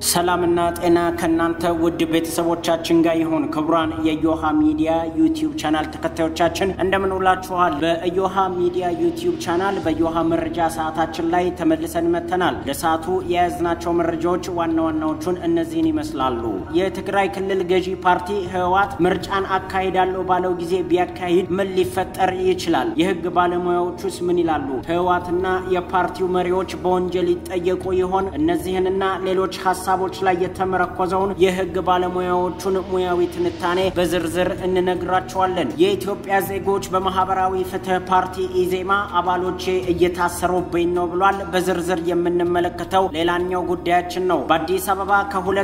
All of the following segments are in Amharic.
ሰላምና ጤና ከእናንተ ውድ ቤተሰቦቻችን ጋር ይሁን። ክቡራን የዮሃ ሚዲያ ዩቲዩብ ቻናል ተከታዮቻችን እንደምን ውላችኋል? በዮሃ ሚዲያ ዩቲዩብ ቻናል በዮሃ መረጃ ሰዓታችን ላይ ተመልሰን መጥተናል። ለሰዓቱ የያዝናቸው መረጃዎች ዋና ዋናዎቹን እነዚህን ይመስላሉ። የትግራይ ክልል ገዢ ፓርቲ ህወሓት ምርጫን አካሂዳለሁ ባለው ጊዜ ቢያካሂድ ምን ሊፈጠር ይችላል? የህግ ባለሙያዎቹስ ምን ይላሉ? ህወሓትና የፓርቲው መሪዎች በወንጀል ይጠየቁ ይሆን? እነዚህንና ሌሎች ሀሳቦች ላይ የተመረኮዘውን የህግ ባለሙያዎቹን ሙያዊ ትንታኔ በዝርዝር እንነግራቸዋለን። የኢትዮጵያ ዜጎች በማህበራዊ ፍትህ ፓርቲ ኢዜማ አባሎቼ እየታሰሩብኝ ነው ብሏል። በዝርዝር የምንመለከተው ሌላኛው ጉዳያችን ነው። በአዲስ አበባ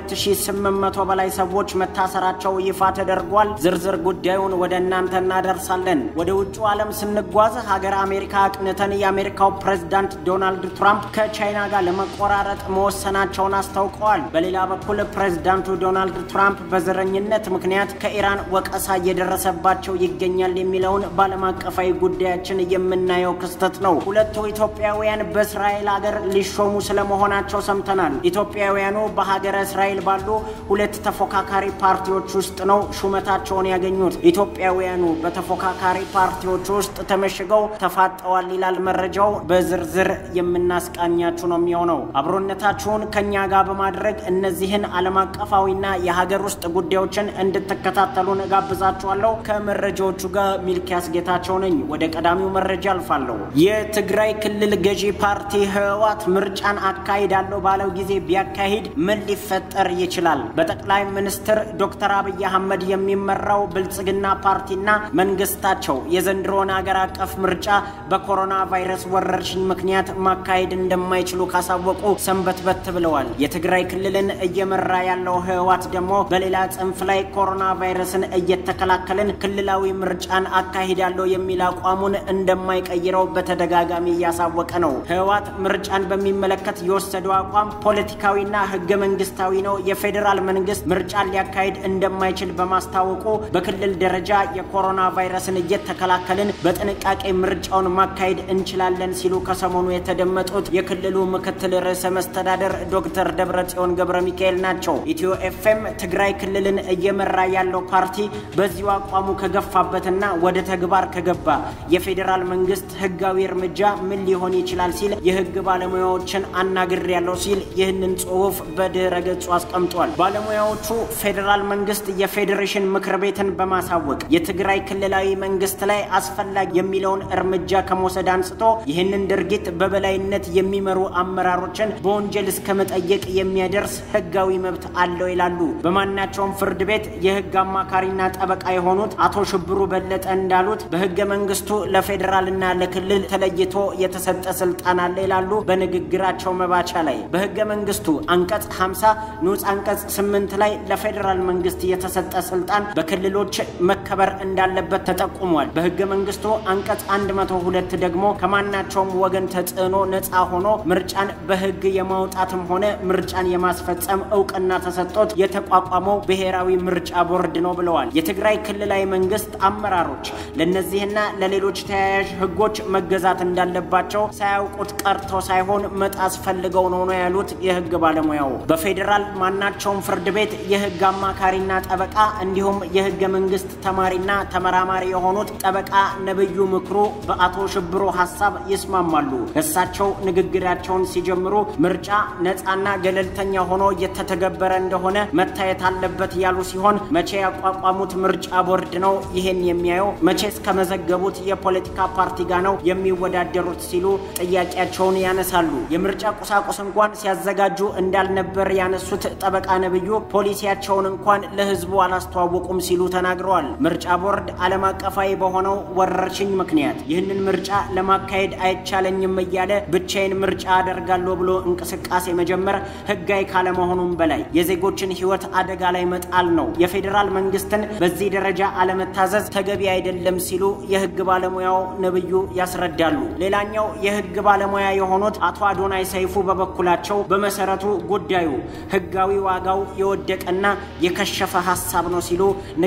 ከ2800 በላይ ሰዎች መታሰራቸው ይፋ ተደርጓል። ዝርዝር ጉዳዩን ወደ እናንተ እናደርሳለን። ወደ ውጭ ዓለም ስንጓዝ ሀገር አሜሪካ አቅንተን የአሜሪካው ፕሬዝዳንት ዶናልድ ትራምፕ ከቻይና ጋር ለመቆራረጥ መወሰናቸውን አስታውቀዋል። በሌላ በኩል ፕሬዝዳንቱ ዶናልድ ትራምፕ በዘረኝነት ምክንያት ከኢራን ወቀሳ እየደረሰባቸው ይገኛል የሚለውን በዓለም አቀፋዊ ጉዳያችን የምናየው ክስተት ነው። ሁለቱ ኢትዮጵያውያን በእስራኤል ሀገር ሊሾሙ ስለመሆናቸው ሰምተናል። ኢትዮጵያውያኑ በሀገረ እስራኤል ባሉ ሁለት ተፎካካሪ ፓርቲዎች ውስጥ ነው ሹመታቸውን ያገኙት። ኢትዮጵያውያኑ በተፎካካሪ ፓርቲዎች ውስጥ ተመሽገው ተፋጠዋል ይላል መረጃው። በዝርዝር የምናስቃኛችሁ ነው የሚሆነው። አብሮነታችሁን ከኛ ጋር በማድረግ እነዚህን ዓለም አቀፋዊና የሀገር ውስጥ ጉዳዮችን እንድትከታተሉን እጋብዛችኋለሁ። ከመረጃዎቹ ጋር ሚልኪያስ ጌታቸው ነኝ። ወደ ቀዳሚው መረጃ አልፋለሁ። የትግራይ ክልል ገዢ ፓርቲ ህወሓት ምርጫን አካሂዳለሁ ባለው ጊዜ ቢያካሂድ ምን ሊፈጠር ይችላል? በጠቅላይ ሚኒስትር ዶክተር አብይ አህመድ የሚመራው ብልጽግና ፓርቲና መንግስታቸው የዘንድሮን አገር አቀፍ ምርጫ በኮሮና ቫይረስ ወረርሽኝ ምክንያት ማካሄድ እንደማይችሉ ካሳወቁ ሰንበትበት ብለዋል። የትግራይ ክልልን እየመራ ያለው ህወሓት ደግሞ በሌላ ጽንፍ ላይ ኮሮና ቫይረስን እየተከላከልን ክልላዊ ምርጫን አካሂዳለሁ የሚል አቋሙን እንደማይቀይረው በተደጋጋሚ እያሳወቀ ነው። ህወሓት ምርጫን በሚመለከት የወሰደው አቋም ፖለቲካዊና ህገ መንግስታዊ ነው። የፌዴራል መንግስት ምርጫን ሊያካሂድ እንደማይችል በማስታወቁ በክልል ደረጃ የኮሮና ቫይረስን እየተከላከልን በጥንቃቄ ምርጫውን ማካሄድ እንችላለን ሲሉ ከሰሞኑ የተደመጡት የክልሉ ምክትል ርዕሰ መስተዳደር ዶክተር ደብረጽዮን ገብረ ሚካኤል ናቸው። ኢትዮ ኤፍኤም ትግራይ ክልልን እየመራ ያለው ፓርቲ በዚሁ አቋሙ ከገፋበትና ወደ ተግባር ከገባ የፌዴራል መንግስት ህጋዊ እርምጃ ምን ሊሆን ይችላል ሲል የህግ ባለሙያዎችን አናግር ያለው ሲል ይህንን ጽሁፍ በድረ ገጹ አስቀምጧል። ባለሙያዎቹ ፌዴራል መንግስት የፌዴሬሽን ምክር ቤትን በማሳወቅ የትግራይ ክልላዊ መንግስት ላይ አስፈላጊ የሚለውን እርምጃ ከመውሰድ አንስቶ ይህንን ድርጊት በበላይነት የሚመሩ አመራሮችን በወንጀል እስከ መጠየቅ የሚያደርስ ህጋዊ መብት አለው ይላሉ። በማናቸውም ፍርድ ቤት የህግ አማካሪና ጠበቃ የሆኑት አቶ ሽብሩ በለጠ እንዳሉት በህገ መንግስቱ ለፌዴራልና ለክልል ተለይቶ የተሰጠ ስልጣን አለ ይላሉ። በንግግራቸው መባቻ ላይ በህገ መንግስቱ አንቀጽ 50 ንዑስ አንቀጽ 8 ላይ ለፌዴራል መንግስት የተሰጠ ስልጣን በክልሎች መከበር እንዳለበት ተጠቁሟል። በህገ መንግስቱ አንቀጽ 102 ደግሞ ከማናቸውም ወገን ተጽዕኖ ነፃ ሆኖ ምርጫን በህግ የማውጣትም ሆነ ምርጫን የማስፈጸም እውቅና ተሰጥቶት የተቋቋመው ብሔራዊ ምርጫ ቦርድ ነው ብለዋል። የትግራይ ክልላዊ መንግስት አመራሮች ለእነዚህና ለሌሎች ተያያዥ ህጎች መገዛት እንዳለባቸው ሳያውቁት ቀርተው ሳይሆን መጣስ ፈልገው ነው ነው ያሉት የህግ ባለሙያው። በፌዴራል ማናቸውም ፍርድ ቤት የህግ አማካሪና ጠበቃ እንዲሁም የህገ መንግስት ተማሪና ተመራማሪ የሆኑት ጠበቃ ነብዩ ምክሩ በአቶ ሽብሩ ሀሳብ ይስማማሉ። እሳቸው ንግግራቸውን ሲጀምሩ ምርጫ ነፃና ገለልተኛ ሆኖ እየተተገበረ እንደሆነ መታየት አለበት ያሉ ሲሆን መቼ ያቋቋሙት ምርጫ ቦርድ ነው ይሄን የሚያየው? መቼ እስከመዘገቡት የፖለቲካ ፓርቲ ጋር ነው የሚወዳደሩት? ሲሉ ጥያቄያቸውን ያነሳሉ። የምርጫ ቁሳቁስ እንኳን ሲያዘጋጁ እንዳልነበር ያነሱት ጠበቃ ነብዩ ፖሊሲያቸውን እንኳን ለህዝቡ አላስተዋወቁም ሲሉ ተናግረዋል። ምርጫ ቦርድ ዓለም አቀፋዊ በሆነው ወረርሽኝ ምክንያት ይህንን ምርጫ ለማካሄድ አይቻለኝም እያለ ብቻዬን ምርጫ አደርጋለሁ ብሎ እንቅስቃሴ መጀመር ህጋዊ ካለመሆኑም በላይ የዜጎችን ህይወት አደጋ ላይ መጣል ነው። የፌዴራል መንግስትን በዚህ ደረጃ አለመታዘዝ ተገቢ አይደለም ሲሉ የህግ ባለሙያው ነብዩ ያስረዳሉ። ሌላኛው የህግ ባለሙያ የሆኑት አቶ አዶናይ ሰይፉ በበኩላቸው በመሰረቱ ጉዳዩ ህጋዊ ዋጋው የወደቀና የከሸፈ ሀሳብ ነው ሲሉ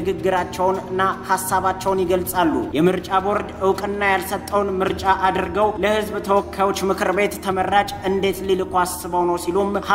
ንግግራቸውንና ሀሳባቸውን ይገልጻሉ። የምርጫ ቦርድ እውቅና ያልሰጠውን ምርጫ አድርገው ለህዝብ ተወካዮች ምክር ቤት ተመራጭ እንዴት ሊልኩ አስበው ነው ሲሉም ሀሳባቸው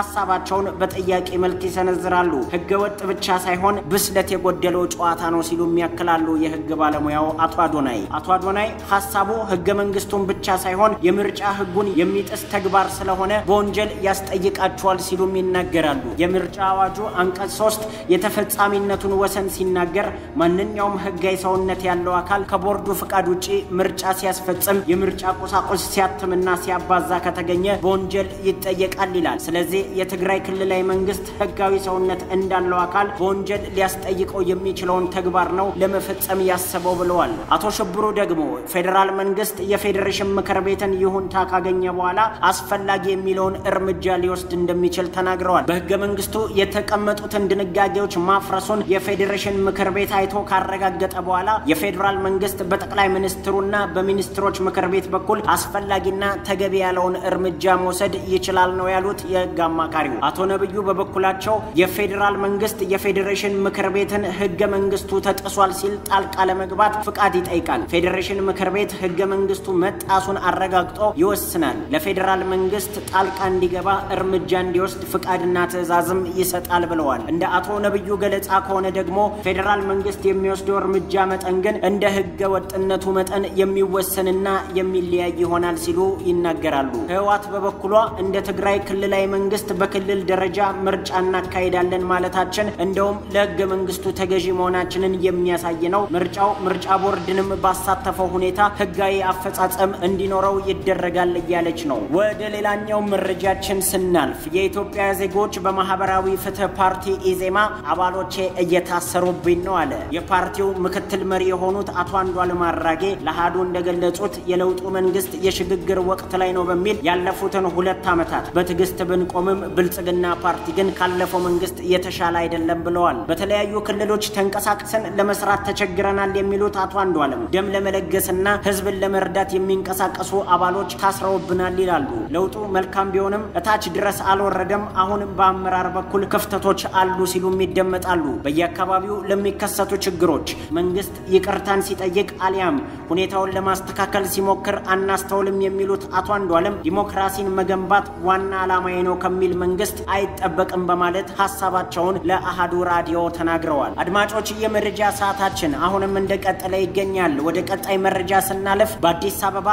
ሀሳባቸውን በጥያቄ መልክ ይሰነዝራሉ። ህገ ወጥ ብቻ ሳይሆን ብስለት የጎደለው ጨዋታ ነው ሲሉም ያክላሉ የህግ ባለሙያው አቶ አዶናይ። አቶ አዶናይ ሀሳቡ ህገ መንግስቱን ብቻ ሳይሆን የምርጫ ህጉን የሚጥስ ተግባር ስለሆነ በወንጀል ያስጠይቃቸዋል ሲሉም ይናገራሉ። የምርጫ አዋጁ አንቀጽ ሶስት የተፈጻሚነቱን ወሰን ሲናገር ማንኛውም ህጋዊ ሰውነት ያለው አካል ከቦርዱ ፍቃድ ውጪ ምርጫ ሲያስፈጽም የምርጫ ቁሳቁስ ሲያትምና ሲያባዛ ከተገኘ በወንጀል ይጠየቃል ይላል። ስለዚህ የትግራይ ክልላዊ መንግስት ህጋዊ ሰውነት እንዳለው አካል በወንጀል ሊያስጠይቀው የሚችለውን ተግባር ነው ለመፈጸም ያሰበው ብለዋል። አቶ ሽብሩ ደግሞ ፌዴራል መንግስት የፌዴሬሽን ምክር ቤትን ይሁንታ ካገኘ በኋላ አስፈላጊ የሚለውን እርምጃ ሊወስድ እንደሚችል ተናግረዋል። በህገ መንግስቱ የተቀመጡትን ድንጋጌዎች ማፍረሱን የፌዴሬሽን ምክር ቤት አይቶ ካረጋገጠ በኋላ የፌዴራል መንግስት በጠቅላይ ሚኒስትሩና በሚኒስትሮች ምክር ቤት በኩል አስፈላጊና ተገቢ ያለውን እርምጃ መውሰድ ይችላል ነው ያሉት የህግ አማካሪው። አቶ ነብዩ በበኩላቸው የፌዴራል መንግስት የፌዴሬሽን ምክር ቤትን ህገ መንግስቱ ተጥሷል ሲል ጣልቃ ለመግባት ፍቃድ ይጠይቃል። ፌዴሬሽን ምክር ቤት ህገ መንግስቱ መጣሱን አረጋግጦ ይወስናል። ለፌዴራል መንግስት ጣልቃ እንዲገባ እርምጃ እንዲወስድ ፍቃድና ትዕዛዝም ይሰጣል ብለዋል። እንደ አቶ ነብዩ ገለጻ ከሆነ ደግሞ ፌዴራል መንግስት የሚወስደው እርምጃ መጠን ግን እንደ ህገ ወጥነቱ መጠን የሚወሰንና የሚለያይ ይሆናል ሲሉ ይናገራሉ። ህወሓት በበኩሏ እንደ ትግራይ ክልላዊ መንግስት በክልል ደረጃ ምርጫ እናካሄዳለን ማለታችን እንደውም ለህገ መንግስቱ ተገዢ መሆናችንን የሚያሳይ ነው። ምርጫው ምርጫ ቦርድንም ባሳተፈው ሁኔታ ህጋዊ አፈጻጸም እንዲኖረው ይደረጋል እያለች ነው። ወደ ሌላኛው መረጃችን ስናልፍ የኢትዮጵያ ዜጎች በማህበራዊ ፍትህ ፓርቲ ኢዜማ አባሎቼ እየታሰሩብኝ ነው አለ። የፓርቲው ምክትል መሪ የሆኑት አቶ አንዷለም አራጌ ለአሃዱ እንደገለጹት የለውጡ መንግስት የሽግግር ወቅት ላይ ነው በሚል ያለፉትን ሁለት ዓመታት በትዕግስት ብንቆምም ብልጽግና ፓርቲ ግን ካለፈው መንግስት የተሻለ አይደለም ብለዋል። በተለያዩ ክልሎች ተንቀሳቅሰን ለመስራት ተቸግረናል የሚሉት አቶ አንዷለም ደም ለመለገስና ህዝብን ለመርዳት የሚንቀሳቀሱ አባሎች ታስረውብናል ይላሉ። ለውጡ መልካም ቢሆንም እታች ድረስ አልወረደም፣ አሁንም በአመራር በኩል ክፍተቶች አሉ ሲሉም ይደመጣሉ። በየአካባቢው ለሚከሰቱ ችግሮች መንግስት ይቅርታን ሲጠይቅ አሊያም ሁኔታውን ለማስተካከል ሲሞክር አናስተውልም የሚሉት አቶ አንዷለም ዲሞክራሲን መገንባት ዋና ዓላማዬ ነው ከሚል መንግስት አይጠበቅም በማለት ሀሳባቸውን ለአሃዱ ራዲዮ ተናግረዋል። አድማጮች የመረጃ ሰዓታችን አሁንም እንደቀጠለ ይገኛል። ወደ ቀጣይ መረጃ ስናልፍ በአዲስ አበባ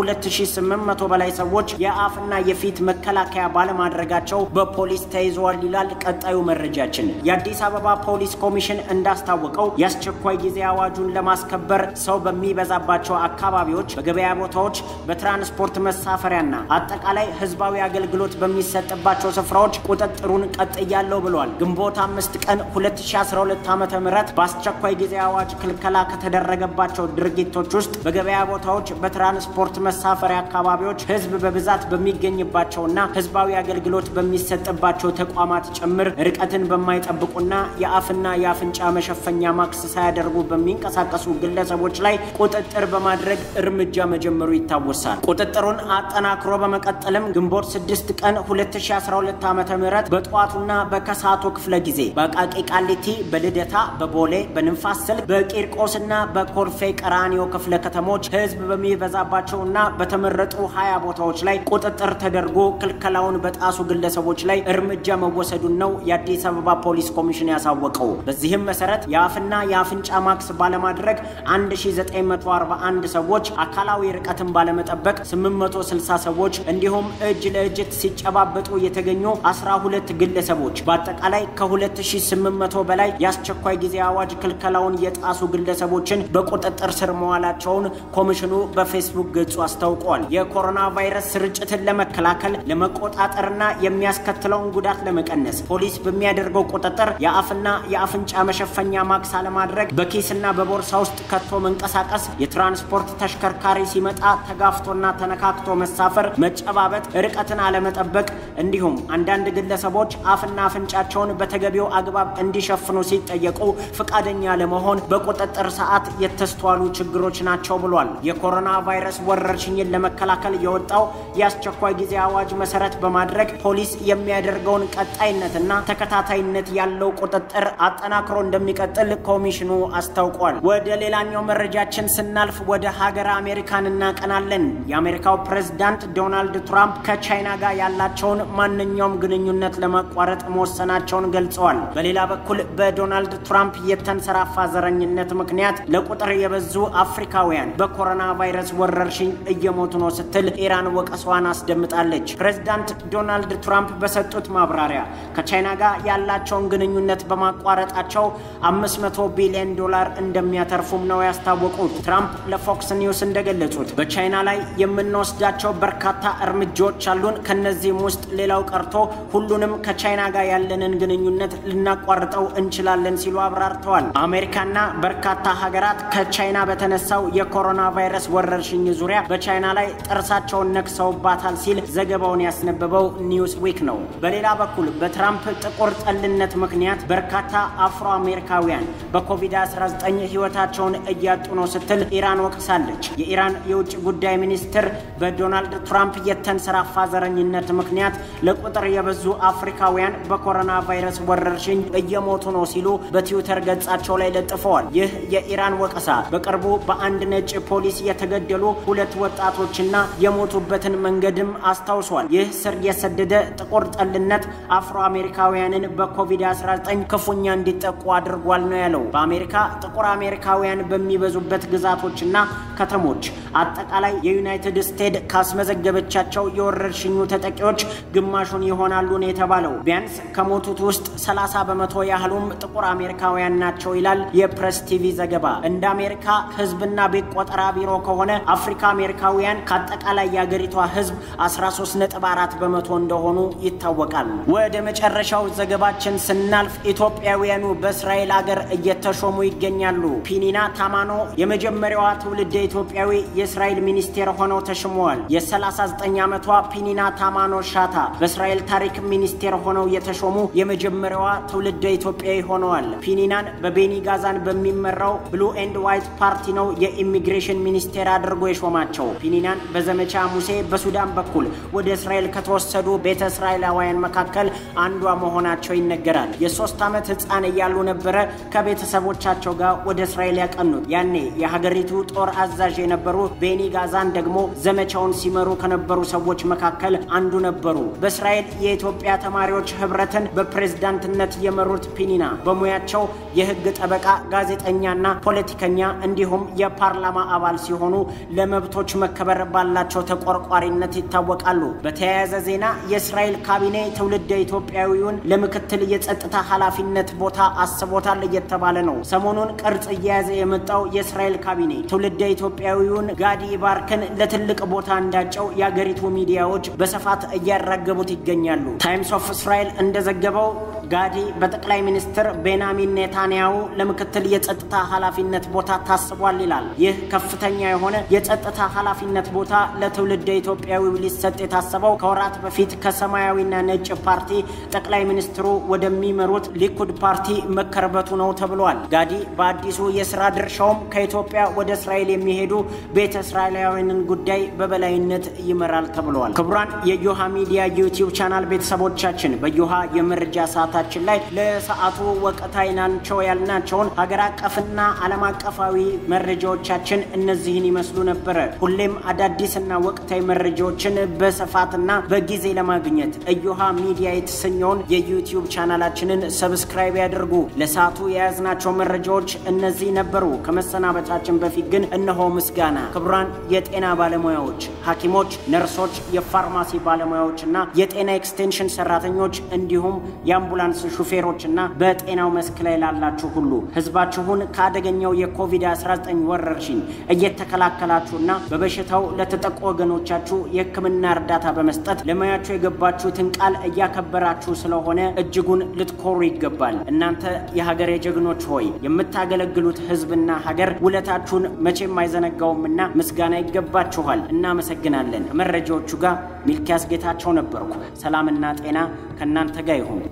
ከ2800 በላይ ሰዎች የአፍና የፊት መከላከያ ባለማድረጋቸው በፖሊስ ተይዘዋል ይላል ቀጣዩ መረጃችን። የአዲስ አበባ ፖሊስ ኮሚሽን እንዳስታወቀው የአስቸኳይ ጊዜ አዋጁን ለማስከበር ሰው በሚበዛባቸው አካባቢዎች፣ በገበያ ቦታዎች፣ በትራንስፖርት መሳፈሪያና አጠቃላይ ህዝባዊ አገልግሎት በሚሰጥባቸው ስፍራዎች ቁጥጥሩን ቀጥያለሁ ብሏል። ግንቦት አምስት ቀን 2012 ዓ ም በአስቸኳይ ጊዜ አዋጅ ክልከላ ከተደረገባቸው ድርጊቶች ውስጥ በገበያ ቦታዎች፣ በትራንስፖርት መሳፈሪያ አካባቢዎች፣ ህዝብ በብዛት በሚገኝባቸውና ህዝባዊ አገልግሎት በሚሰጥባቸው ተቋማት ጭምር ርቀትን በማይጠብቁና የአፍና የአፍንጫ መሸፈኛ ማክስ ሳያደርጉ በሚንቀሳቀሱ ግለሰቦች ላይ ቁጥጥር በማድረግ እርምጃ መጀመሩ ይታወሳል። ቁጥጥሩን አጠናክሮ በመቀጠልም ግንቦት 6 ቀን 2012 ዓ ም በጠዋቱና በከሳቱ ክፍለ ጊዜ በአቃቂ ቃሊቲ፣ በልደታ፣ በቦሌ፣ በንፋስ ስልክ፣ በቂርቆስና በኮልፌ ቀራኒዮ ክፍለ ከተሞች ህዝብ በሚበዛባቸውና በተመረጡ ሀያ ቦታዎች ላይ ቁጥጥር ተደርጎ ክልከላውን በጣሱ ግለሰቦች ላይ እርምጃ መወሰዱን ነው የአዲስ አበባ ፖሊስ ኮሚሽን ያሳወቀው። በዚህም መሰረት የአፍና የአፍንጫ ማክስ ባለማድረግ 1941 ሰዎች፣ አካላዊ ርቀትን ባለመጠበቅ 860 ሰዎች እንዲሁም እጅ ለእጅ ሲጨባበጡ የተገኙ 12 ግለሰቦች በአጠቃላይ ከ2800 በላይ የአስቸኳይ ጊዜ አዋጅ ክልከላውን የጣሱ ግለሰቦችን በቁጥጥር ስር መዋላቸውን ኮሚሽኑ በፌስቡክ ገጹ አስታውቋል። የኮሮና ቫይረስ ስርጭትን ለመከላከል ለመቆጣጠርና የሚያስከትለውን ጉዳት ለመቀነስ ፖሊስ በሚያደርገው ቁጥጥር የአፍና የአፍንጫ መሸፈኛ ማክስ አለማድረግ፣ በኪስና በቦርሳ ውስጥ ከቶ መንቀሳቀስ፣ የትራንስፖርት ተሽከርካሪ ሲመጣ ተጋፍቶና ተነካክቶ መሳፈር፣ መጨባበጥ፣ ርቀትን አለመጠበቅ እንዲሁም አንዳንድ ግለሰቦች አፍና አፍንጫቸውን በተገቢው አግባብ እንዲሸፍኑ ሲጠየቁ ፈቃደኛ ለመሆን በቁጥጥር ሰዓት የተስተዋሉ ችግሮች ናቸው ብሏል። የኮሮና ቫይረስ ወረርሽኝን ለመከላከል የወጣው የአስቸኳይ ጊዜ አዋጅ መሰረት በማድረግ ፖሊስ የሚያደርገውን ቀጣይነትና ተከታታይነት ያለው ቁጥጥር አጠናክሮ እንደሚቀጥል ኮሚሽኑ አስታውቋል። ወደ ሌላኛው መረጃችን ስናልፍ ወደ ሀገር አሜሪካን እናቀናለን። የአሜሪካው ፕሬዝዳንት ዶናልድ ትራምፕ ከቻይና ጋር ያላቸውን ማንኛውም ማንኛውም ግንኙነት ለማቋረጥ መወሰናቸውን ገልጸዋል። በሌላ በኩል በዶናልድ ትራምፕ የተንሰራፋ ዘረኝነት ምክንያት ለቁጥር የበዙ አፍሪካውያን በኮሮና ቫይረስ ወረርሽኝ እየሞቱ ነው ስትል ኢራን ወቀሷን አስደምጣለች። ፕሬዚዳንት ዶናልድ ትራምፕ በሰጡት ማብራሪያ ከቻይና ጋር ያላቸውን ግንኙነት በማቋረጣቸው 500 ቢሊዮን ዶላር እንደሚያተርፉም ነው ያስታወቁት። ትራምፕ ለፎክስ ኒውስ እንደገለጹት በቻይና ላይ የምንወስዳቸው በርካታ እርምጃዎች አሉን። ከነዚህም ውስጥ ሌላው ቀርቶ ሁሉንም ከቻይና ጋር ያለንን ግንኙነት ልናቋርጠው እንችላለን ሲሉ አብራርተዋል። አሜሪካና በርካታ ሀገራት ከቻይና በተነሳው የኮሮና ቫይረስ ወረርሽኝ ዙሪያ በቻይና ላይ ጥርሳቸውን ነክሰውባታል ሲል ዘገባውን ያስነበበው ኒውስ ዊክ ነው። በሌላ በኩል በትራምፕ ጥቁር ጠልነት ምክንያት በርካታ አፍሮ አሜሪካውያን በኮቪድ-19 ሕይወታቸውን እያጡ ነው ስትል ኢራን ወቅሳለች። የኢራን የውጭ ጉዳይ ሚኒስትር በዶናልድ ትራምፕ የተንሰራፋ ዘረኝነት ምክንያት ለቁጥር የበዙ አፍሪካውያን በኮሮና ቫይረስ ወረርሽኝ እየሞቱ ነው ሲሉ በትዊተር ገጻቸው ላይ ለጥፈዋል። ይህ የኢራን ወቀሳ በቅርቡ በአንድ ነጭ ፖሊስ የተገደሉ ሁለት ወጣቶችና የሞቱበትን መንገድም አስታውሷል። ይህ ስር የሰደደ ጥቁር ጠልነት አፍሮ አሜሪካውያንን በኮቪድ-19 ክፉኛ እንዲጠቁ አድርጓል ነው ያለው። በአሜሪካ ጥቁር አሜሪካውያን በሚበዙበት ግዛቶችና ከተሞች አጠቃላይ የዩናይትድ ስቴትስ ካስመዘገበቻቸው የወረርሽኙ ተጠቂዎች ግማሹን ይሆናሉ ነው የተባለው። ቢያንስ ከሞቱት ውስጥ 30 በመቶ ያህሉም ጥቁር አሜሪካውያን ናቸው ይላል የፕሬስ ቲቪ ዘገባ። እንደ አሜሪካ ሕዝብና ቤት ቆጠራ ቢሮ ከሆነ አፍሪካ አሜሪካውያን ከአጠቃላይ የአገሪቷ ሕዝብ 13.4 በመቶ እንደሆኑ ይታወቃል። ወደ መጨረሻው ዘገባችን ስናልፍ ኢትዮጵያውያኑ በእስራኤል አገር እየተሾሙ ይገኛሉ። ፒኒና ታማኖ የመጀመሪያዋ ትውልደ ኢትዮጵያዊ የእስራኤል ሚኒስቴር ሆነው ተሽመዋል። የ39 ዓመቷ ፒኒና ታማኖ ሻታ በእስራኤል ታሪክ ሚኒስቴር ሆነው የተሾሙ የመጀመሪያዋ ትውልደ ኢትዮጵያዊ ሆነዋል። ፒኒናን በቤኒ ጋዛን በሚመራው ብሉ ኤንድ ዋይት ፓርቲ ነው የኢሚግሬሽን ሚኒስቴር አድርጎ የሾማቸው። ፒኒናን በዘመቻ ሙሴ በሱዳን በኩል ወደ እስራኤል ከተወሰዱ ቤተ እስራኤላውያን መካከል አንዷ መሆናቸው ይነገራል። የሶስት ዓመት ሕፃን እያሉ ነበረ ከቤተሰቦቻቸው ጋር ወደ እስራኤል ያቀኑት። ያኔ የሀገሪቱ ጦር አዛዥ የነበሩ ቤኒ ጋዛን ደግሞ ዘመቻውን ሲመሩ ከነበሩ ሰዎች መካከል አንዱ ነበሩ። በእስራኤል የኢትዮጵያ ተማሪዎች ህብረትን በፕሬዝዳንትነት የመሩት ፒኒና በሙያቸው የህግ ጠበቃ፣ ጋዜጠኛና ፖለቲከኛ እንዲሁም የፓርላማ አባል ሲሆኑ ለመብቶች መከበር ባላቸው ተቆርቋሪነት ይታወቃሉ። በተያያዘ ዜና የእስራኤል ካቢኔ ትውልደ ኢትዮጵያዊውን ለምክትል የጸጥታ ኃላፊነት ቦታ አስቦታል እየተባለ ነው። ሰሞኑን ቅርጽ እየያዘ የመጣው የእስራኤል ካቢኔ ትውልደ ኢትዮጵያዊውን ጋዲ ባርክን ለትልቅ ቦታ እንዳጨው የአገሪቱ ሚዲያዎች በስፋት እያራገቡት ይገኛሉ። ታይምስ ኦፍ እስራኤል እንደዘገበው ጋዲ በጠቅላይ ሚኒስትር ቤንያሚን ኔታንያሁ ለምክትል የጸጥታ ኃላፊነት ቦታ ታስቧል ይላል። ይህ ከፍተኛ የሆነ የጸጥታ ኃላፊነት ቦታ ለትውልደ ኢትዮጵያዊው ሊሰጥ የታሰበው ከወራት በፊት ከሰማያዊና ነጭ ፓርቲ ጠቅላይ ሚኒስትሩ ወደሚመሩት ሊኩድ ፓርቲ መከርበቱ ነው ተብሏል። ጋዲ በአዲሱ የስራ ድርሻውም ከኢትዮጵያ ወደ እስራኤል የሚሄዱ ቤተ እስራኤላውያንን ጉዳይ በበላይነት ይመራል ተብሏል። ክቡራን የዮሃ ሚዲያ ዩቲዩብ ቻናል ቤተሰቦቻችን በዮሃ የመረጃ ሰዓታችን ላይ ለሰዓቱ ወቅታዊ ናቸው ያልናቸውን ሀገር አቀፍና ዓለም አቀፋዊ መረጃዎቻችን እነዚህን ይመስሉ ነበረ። ሁሌም አዳዲስና ወቅታዊ መረጃዎችን በስፋትና በጊዜ ለማግኘት እዮሃ ሚዲያ የተሰኘውን የዩቲዩብ ቻናላችንን ሰብስክራይብ ያድርጉ። ለሰዓቱ የያዝናቸው መረጃዎች እነዚህ ነበሩ። ከመሰናበታችን በፊት ግን እነሆ ምስጋና ክቡራን የጤና ባለሙያዎች፣ ሐኪሞች፣ ነርሶች፣ የፋርማሲ ባለሙያዎችና የጤና ኤክስቴንሽን ሰራተኞች እንዲሁም የአምቡላንስ ሹፌሮችና በጤናው መስክ ላይ ላላችሁ ሁሉ ህዝባችሁን ከአደገኛው የኮቪድ-19 ወረርሽኝ እየተከላከላችሁና በበሽታው ለተጠቁ ወገኖቻችሁ የሕክምና እርዳታ በመስጠት ለሙያችሁ የገባችሁትን ቃል እያከበራችሁ ስለሆነ እጅጉን ልትኮሩ ይገባል። እናንተ የሀገሬ ጀግኖች ሆይ የምታገለግሉት ህዝብና ሀገር ውለታችሁን መቼም አይዘነጋውምና ምስጋና ይገባችኋል። እናመሰግናለን። መረጃዎቹ ጋር ሚልኪያስ ጌታቸው ነበርኩ። ሰላምና ጤና ከእናንተ ጋር ይሁን።